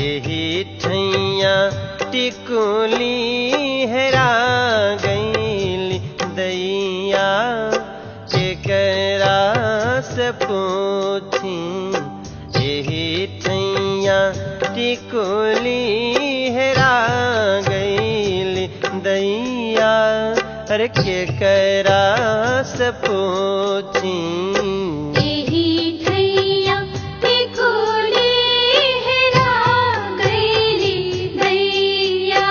यही ठैया टिकुली हेरा गईली दैया केकरा से पूछी यही ठैया टिकुली हेरा गईली दैया अरे केकरा से पूछी एही ठैया टिकुली हेरा गईली दैया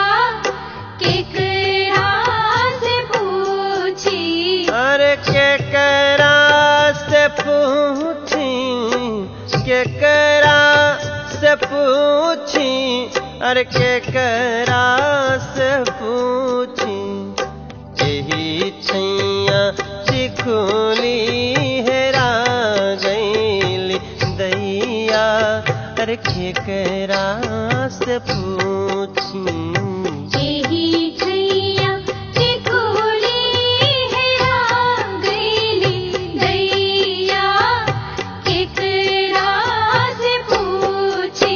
केकरा से पूछी अरे केकरा से पूछी केकरा से पूछी अरे केकरा से पूछी यही छैया चिखुली हेरा गईली दैया अरे केकरा से पूछी एही ठैया टिकुली हेरा गईली दैया केकरा से पूछी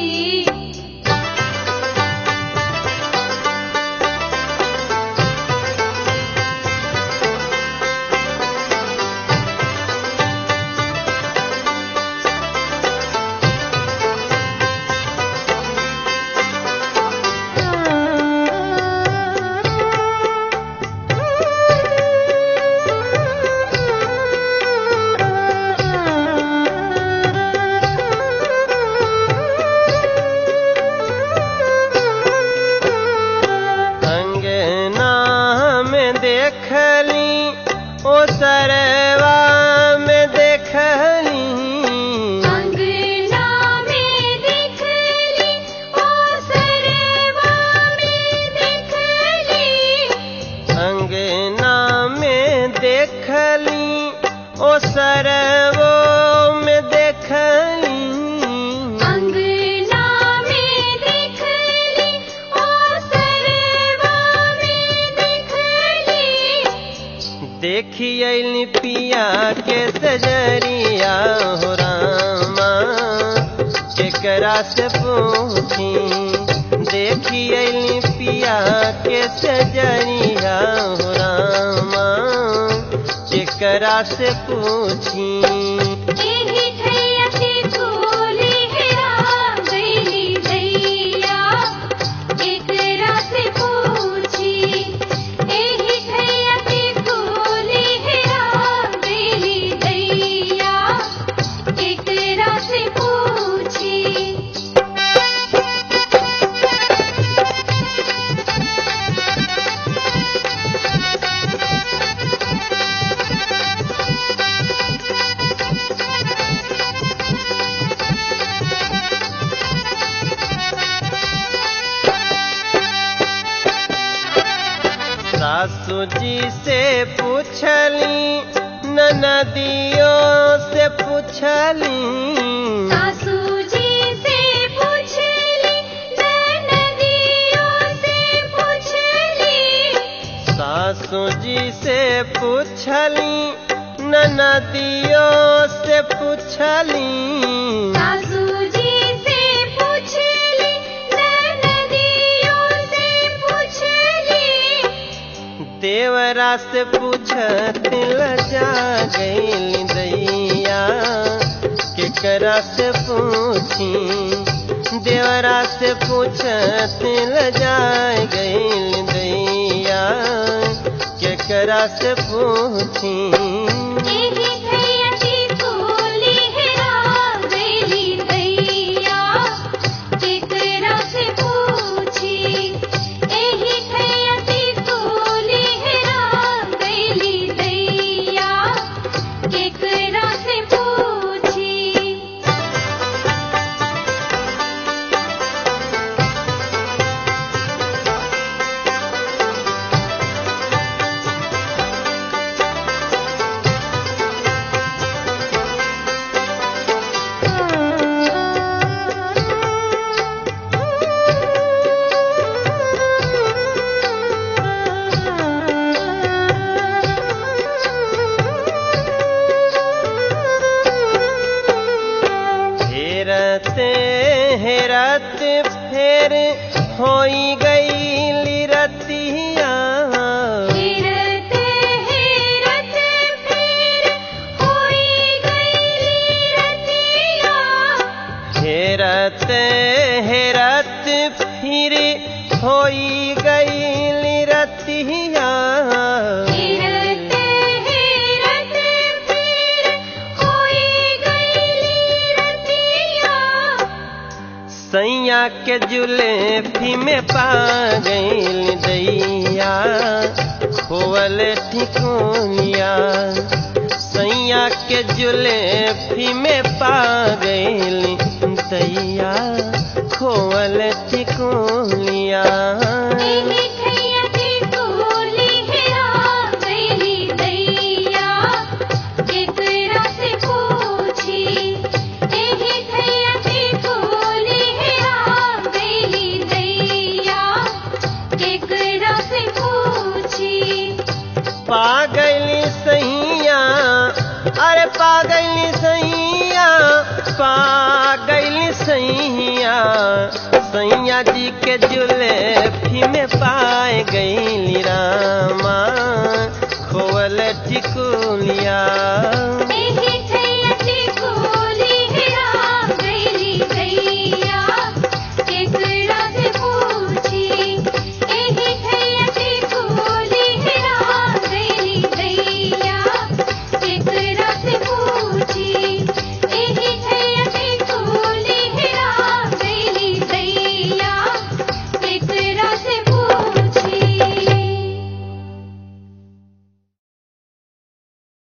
अंगना में देखली ओ सरवा में देखली अंगना में देखली ओ सरवा में देखली अंगना में देखली ओ सरवो में देखली अंगना में देखली ओ सरवा में देखली देखी अली पिया के सजरिया हो रामा केकरा से पूछी देखी अली पिया के सजरिया हो रामा केकरा से पूछी एही ठैया टिकुली हेरा गईली दैया केकरा से पूछी एही ठैया टिकुली हेरा गईली दैया केकरा से पूछी सासू जी से पूछली ननदियों से पूछली सासू जी से पूछली ननदियों से पूछली सासू जी से पूछली ननदियों से पूछली सासू जी से पूछली ननदियों से पूछली देवरा से पूछत लजा गई दैया केकरा से पूछी देवरा से पूछत लजा गई दैया केकरा से पूछी एही ठैया टिकुली हेरा गईली दैया केकरा से पूछी एही ठैया टिकुली हेरा गईली दैया केकरा से पूछी हेरते हेरत फेर होई गई रतिया फिरते हेरत फिर होई गई रतिया हेरत हेरत फिर होई गई रतिया फिरते हेरत फिर होई गई रतिया सैया के जुलेफी में पा गई दैया खोवल ठिकोनिया सैया के जुलेफी में पा गई दैया खोवल ठिकोनिया एही ठैया की कोली हेरा गईली दैया केकरा से पूछी एही ठैया की कोली हेरा गईली दैया केकरा से पूछी पागली सैया अरे पागली सैया पागली सैया सैया जी के जुलेफी में पाए गई रामा खोवल टिकुलिया